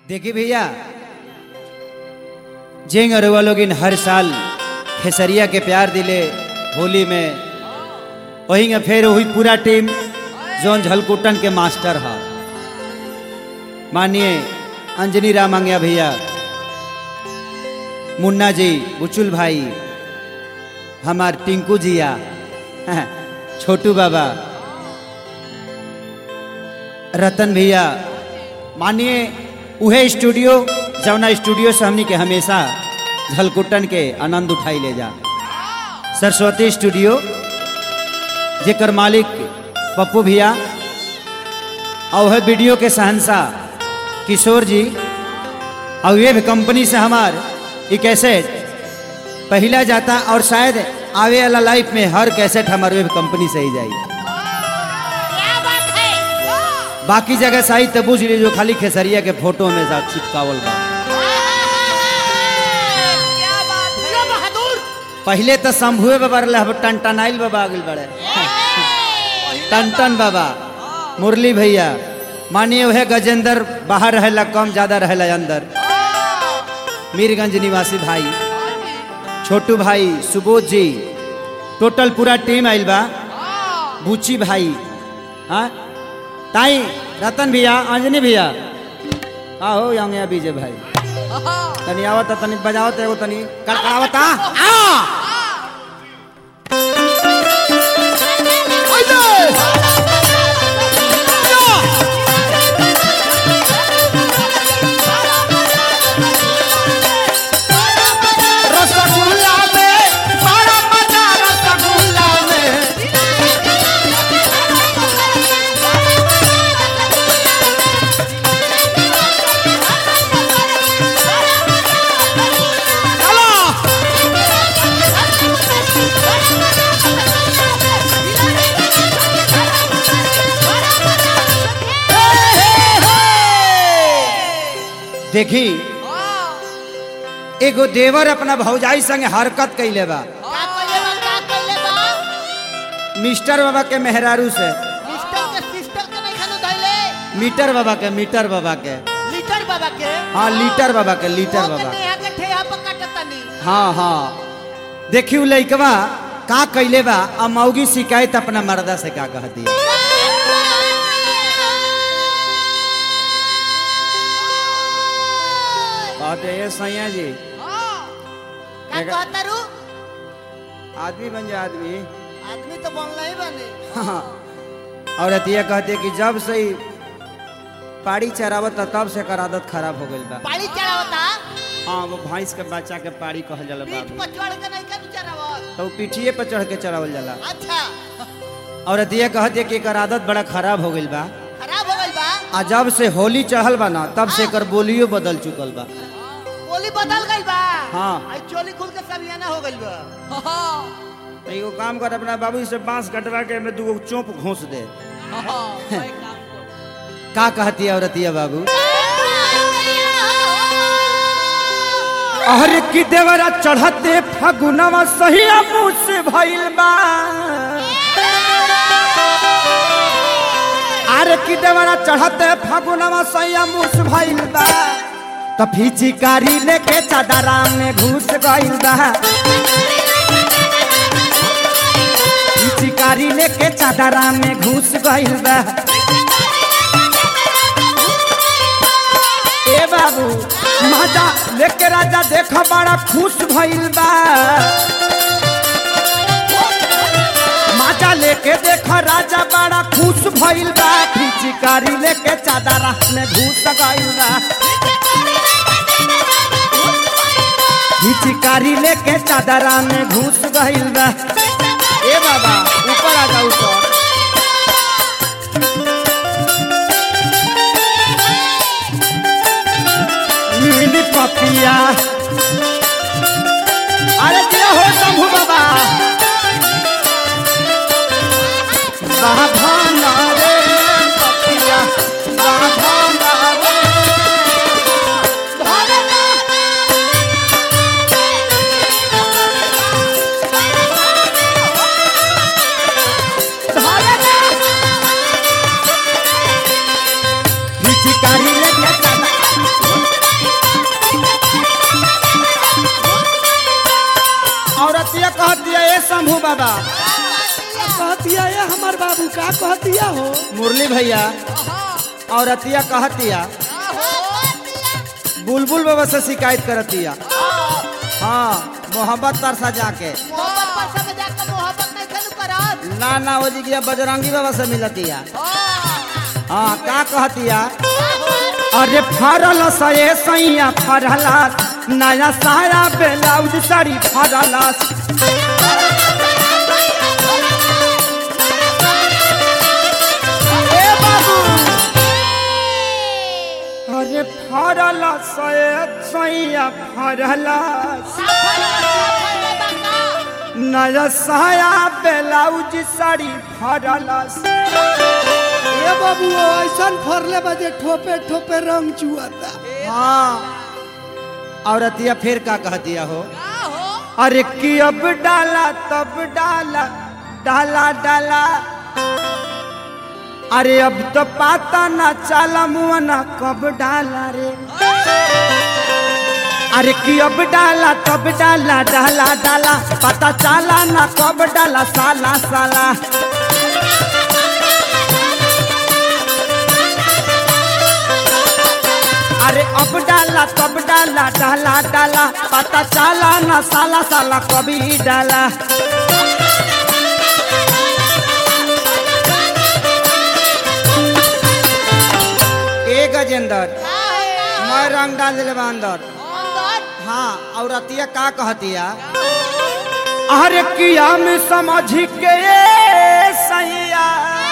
देखिए भैया जेंग अरुआ लोग इन हर साल खेसरिया के प्यार दिले होली में वही फिर वही पूरा टीम जोन झलकुटन के मास्टर है मानिए अंजनी राम आंग्या भैया मुन्ना जी बुचुल भाई हमार टिंकू जिया छोटू बाबा रतन भैया मानिए उहे स्टूडियो जवना स्टूडियो से हमनी के हमेशा झलकुटन के आनंद उठाई ले जा सरस्वती स्टूडियो जेकर मालिक पप्पू भैया और वह वीडियो के शहनशाह किशोर जी और ये भी कंपनी से हमार ये कैसेट पहला जाता और शायद आवे वाला लाइफ में हर कैसेट हमारे वेब कंपनी से ही जाई क्या बात है बाकी जगह सही तब बुझ ली जो खाली खेसरिया के फोटो में साथ चिपकावल बा क्या बात है जो बहादुर पहले तो शंभुए बाबा रहे अब टनटनाइल बाबा आगिल बड़े टन बाबा मुरली भैया मानिए वह गजेंद्र बाहर रहेला कम ज्यादा रहेला अंदर मीरगंज निवासी भाई छोटू भाई सुबोध जी टोटल पूरा टीम आइल बा बुची भाई हाँ ताई रतन भैया अंजनी भैया आहो यहाँ बीजे भाई तनी आवत तनी बजावत एगो तनी कड़कड़ावता आ रसगुल्ला में बड़ा मजा रसगुल्ला में चलो देखी एगो देवर अपना भौजाई संगे हरकत कैले बा का कइले बा का कइले बा मिस्टर बाबा के मेहरारू से सिस्टर के सिस्टर के नहीं खानो धइले मीटर बाबा के मीटर बाबा के लीटर बाबा के हाँ लीटर बाबा के लीटर बाबा के यहाँ के ठेहा पर काटतनी हाँ हाँ देखी उ लइकवा का कैले बा आ मौगी शिकायत अपना मर्दा से का कहती है कहते ये सैया जी का कहतारू आदमी बन जा आदमी आदमी तो बनला ही बने हाँ और अतिया कहते कि जब से ही पाड़ी चरावत तब से कर आदत खराब हो गई बा पानी चढ़ावता हाँ वो भैंस के बच्चा के पाड़ी कहल जाला पीठ बाबू पर चढ़ के नहीं कर चढ़ावत तो वो पीठिए पर चढ़ के चरावल जाला अच्छा और अतिया कहते कि एकर आदत बड़ा खराब हो गई बा खराब हो गइल बा आ जब से होली चढ़ल बा ना तब से एकर बोलियो बदल चुकल बा बोली बदल गइल बा हाँ। आई चोली खुल के सबियाना हो गइल बा तो एगो काम कर अपना बाबू से बांस कटवा के में दूगो चोप घोंस दे का कहती है औरतिया बाबू अरे की देवरा चढ़ते फगुनवा सही मुँह से भइल बा अरे की देवरा चढ़ते फगुनवा सही मुँह से भइल बा तो फिचिकारी लेके चादरा में घुस गइल बा फिचिकारी लेके चादरा में घुस गइल बा ए बाबू माजा लेके राजा देख बड़ा खुश भइल बा माजा लेके देख राजा बड़ा खुश भइल बा फिचिकारी लेके चादर में घुस गइल बा फिचिकारी लेके चादर में घुस गइल बा ए बाबा ऊपर आ जा ऊपर नीली पपिया अरे दिया हो शंभू बाबा बाभाना रे पपिया बाभाना रे बाबा कहतिया ये हमार बाबू का कहतिया हो मुरली भैया औरतिया कहतिया बुलबुल बाबा से शिकायत करतिया हाँ मोहब्बत तरसा जाके मोहब्बत पर सब जाकर मोहब्बत नहीं खेलू करत ना ना वो जी बजरंगी बाबा से मिलतिया हाँ का कहतिया अरे फरल सये सैया फरला नया साया ब्लाउज साड़ी फरला ए बाबू अरे फरल सये सैया फरला नया साया ब्लाउज साड़ी फरला ये बाबू ऐसन फरले बजे ठोपे ठोपे रंग चुआता हाँ औरतिया फिर का कहतिया हो अरे कि अब डाला तब डाला डाला डाला अरे अब तो पाता ना चाला मुआ ना कब डाला रे अरे कि अब डाला तब डाला डाला डाला पता चाला ना कब डाला साला साला अरे अब डाला तब डाला डाला डाला पता चाला ना साला साला कभी डाला ए गजेंद्र मैं रंग डाल दिले बा अंदर हाँ और अतिया का कहतिया अरे किया में समझ के सैया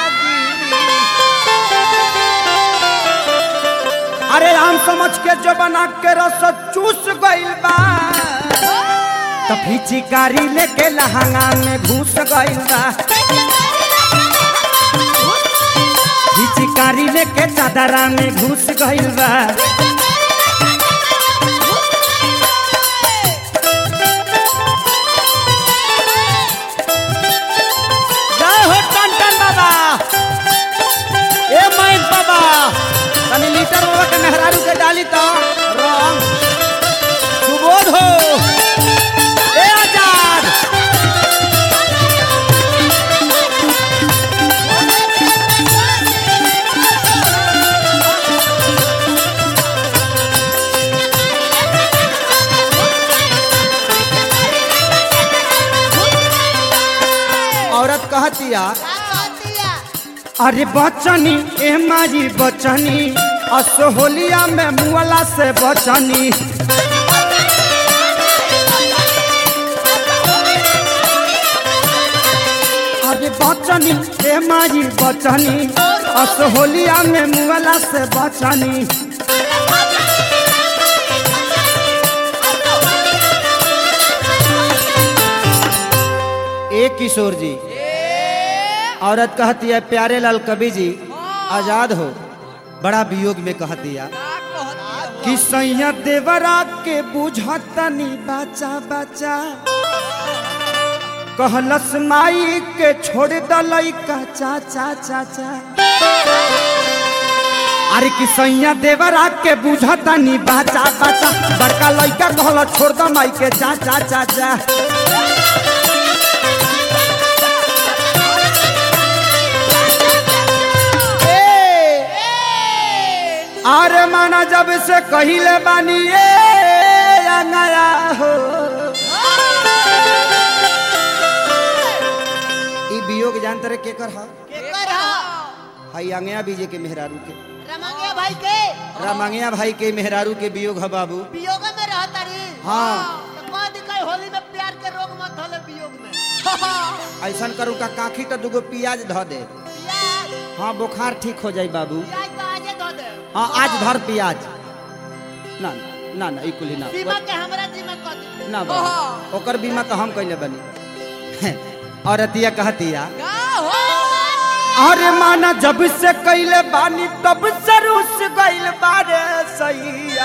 अरे हम समझ के जो बना के रस चूस गइल बा तो फिचिकारी लेके लहंगा में घुस गइल बा फिचिकारी लेके चादरा में घुस गइल बा जय हो टन बाबा ए माइन बाबा तनी लीटर बाबा के मेहरारू के डाली तो रंग सुबोध हो ए आजाद औरत कहतिया अरे बचनी ए मारी बचनी असोहलिया में मुअला से बचनी अरे बचनी ए मारी बचनी असोहलिया में मुअला से बचनी एक किशोर जी औरत कहती है प्यारे लाल कवि जी आजाद हो बड़ा वियोग में कहती है कि सैया देवरा के बुझतनी बचा बचा कहलस माई के छोड़ दलई का चाचा चाचा अरे कि सैया देवरा के बुझतनी बचा बचा बड़का लइका कहल छोड़ द माई के चाचा चाचा अरे माना जब से कहिले बानी ए नया हो ई वियोग जानते रहे केकर हा हाई अंगया बीजे के मेहरारू के रमंगिया भाई के रामंगिया भाई के मेहरारू के वियोग है बाबू वियोग में रहता रे हाँ। तो कह दिखाई होली में प्यार के रोग मत होले वियोग में ऐसा करू का काखी तो दुगो पियाज ध दे प्याज हाँ बुखार ठीक हो जाई बाबू प्याज तो आजे धो दे हाँ आज धर पियाज ना ना ना ई कुली ना बीमा के हमरा जिम्मा कर दे ना बाबू ओकर बीमा तो हम कैले बनी और अतिया कहतिया का हो अरे माना जब से कैले बानी तब से रूस गइल बारे सैया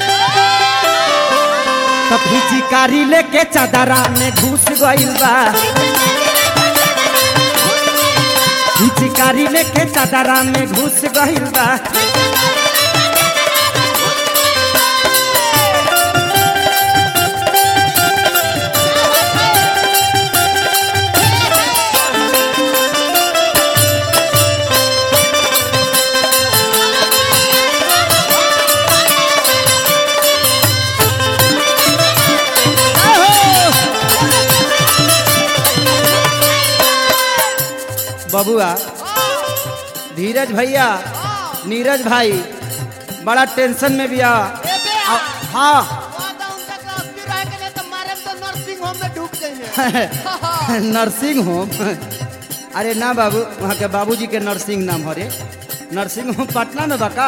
तब चिकारी लेके चादरा में घुस गइल बा चिकारी लेके चादरा में घुस गइल बा बबुआ धीरज भैया नीरज भाई बड़ा टेंशन में भी आ ए बे आ- हाँ वादा उनका के अस्थिर रहे के नहीं तो मारे तो नर्सिंग होम में ढुक जाइए नर्सिंग होम अरे ना बाबू वहाँ के बाबूजी के नर्सिंग नाम हरे नर्सिंग होम पटना में बका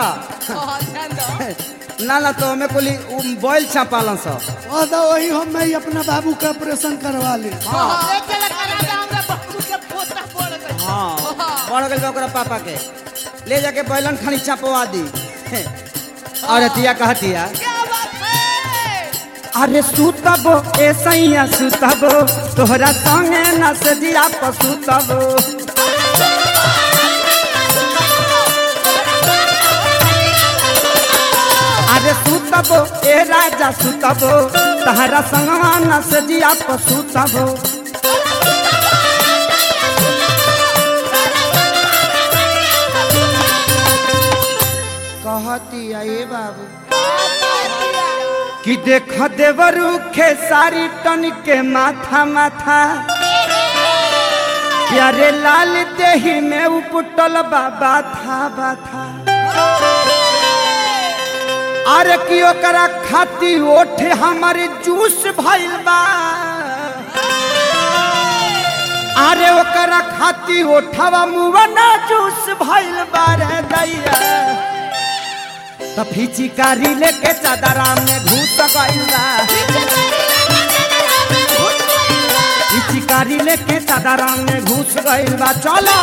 ना ना तो हमें कोली बॉयल छापालन सब और तो वही हम मैं अपना बाबू का ऑपरेशन करवा ली ले चला करा दे हमरा बाबू के पोता पड़ गई हाँ बढ़ गई बा ओकरा पापा के ले जाके बैलन खानी छपवा दी और तिया कहतिया क्या बात है अरे सुतबो ए सैया सुतबो तोहरा संगे न सजिया पसुतबो अरे सुतबो ए राजा सुतबो तहरा संगवा न सजिया पसुतबो कहतिया ए बाबू कि देख देवरू खेसारी टन के माथा माथा प्यारे लाल देही में उपटल बाबा था बाथा अरे कि ओकरा खाती ओठे हमारे जूस भइल बा अरे ओकरा खाती ओठवा मुआ ना जूस भइल बा रे दैया तो फिचिकारी लेके चादरा में घुस गइल बा फिचिकारी लेके चादरा में घुस गइल बा चलो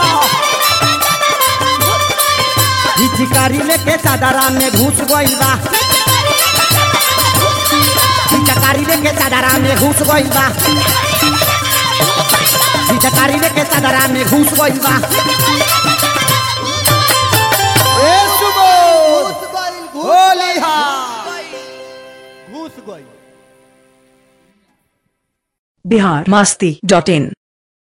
फिचिकारी लेके चादरा में घुस गइल बा फिचकारी लेके चादरा में घुस गइल बा फिचकारी लेके चादरा में घुस गइल बा ए सुबोध घुस गई घुस होली हा घुस गई बिहार मस्ती डॉट इन